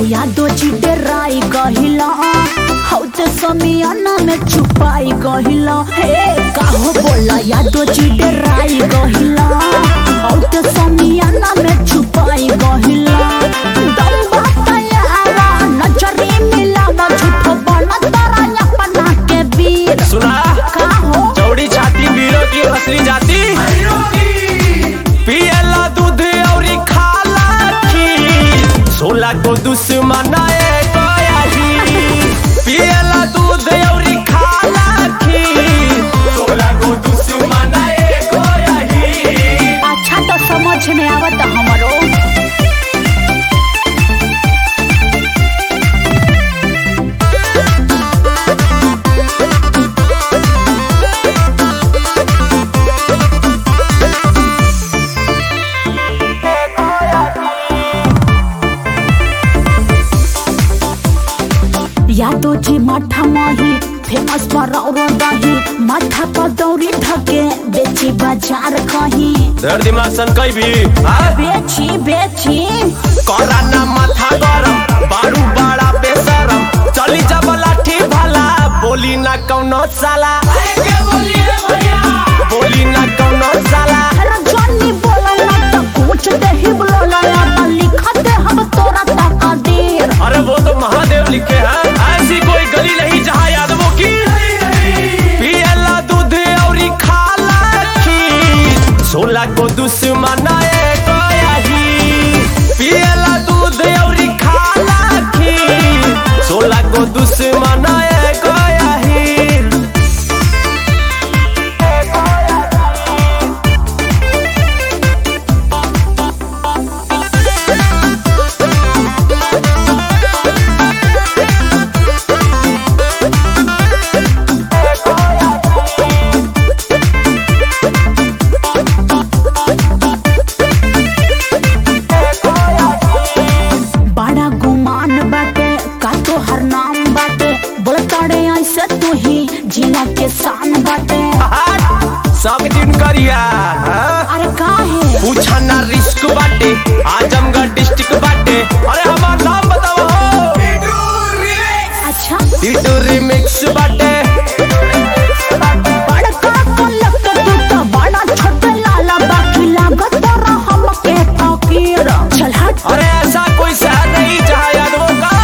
यादो चिटे राई गहिला हौते समियाना में छुपाई गहिला हे काहो बोला यादो चिटे राई गहिला हौते समियाना में छुपाई गहिला दम बताया नजरी मिलावा झूठो बना तारा अपना के वीर सुना काहो चौड़ी छाती वीरों की असली जाति पियला दूध और खाला खीर सोला को दुश्मन एगो यही पियला दूध और खाला खीर सोला को दुश्मन एगो यही अच्छा तो समझ में आवत हमरो यादो जी माठा माही फेमस पर और दही माथा पर दौरी ढके बेची बाजार कहीं सर दिमाग सन कई भी हाँ? बेची बेची करा ना माथा गरम बारू बड़ा बेसरम चली जब लाठी भला बोली ना कौनो साला बोली ना कौनो साला अरे जॉनी बोला ना तो कुछ दे ही बोला ना तो लिखा दे हम तोरा तका देर अरे वो तो महादेव लिखे हैं ऐसी कोई गली नहीं जहाँ यादवों की पियला दूध और खाला खीर सोला को दुश्मन एगो यही पियला दूध और खाला खीर सोला को दुश्मन एगो यही बड़ा गुमान बाटे का तो हर नाम बाटे बोलताड़े ऐसे तू ही जिला के शान बाटे सब दिन करिया हाँ? अरे काहे पूछा ना रिस्क बाटे आजमगढ़ डिस्ट्रिक्ट बाटे अरे हमार नाम बताओ अच्छा टीटू रिमिक्स बाटे बड़का कलेक्टर तू तो बड़ा छोटे लाला बाकी लागत तोरा हमके फकीर चल हट अरे ऐसा कोई शहर नहीं जहाँ यादवों का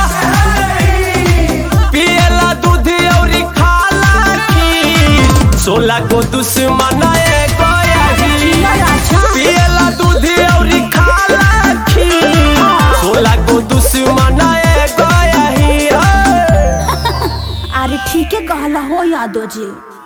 पियला दूध और खाला खीर सोला को दुश्मन एगो यही जिया राजा पियला दूध और खाला खीर सोला को दुश्मन एगो यही हाँ। अरे ठीक है कहला हो यादव जी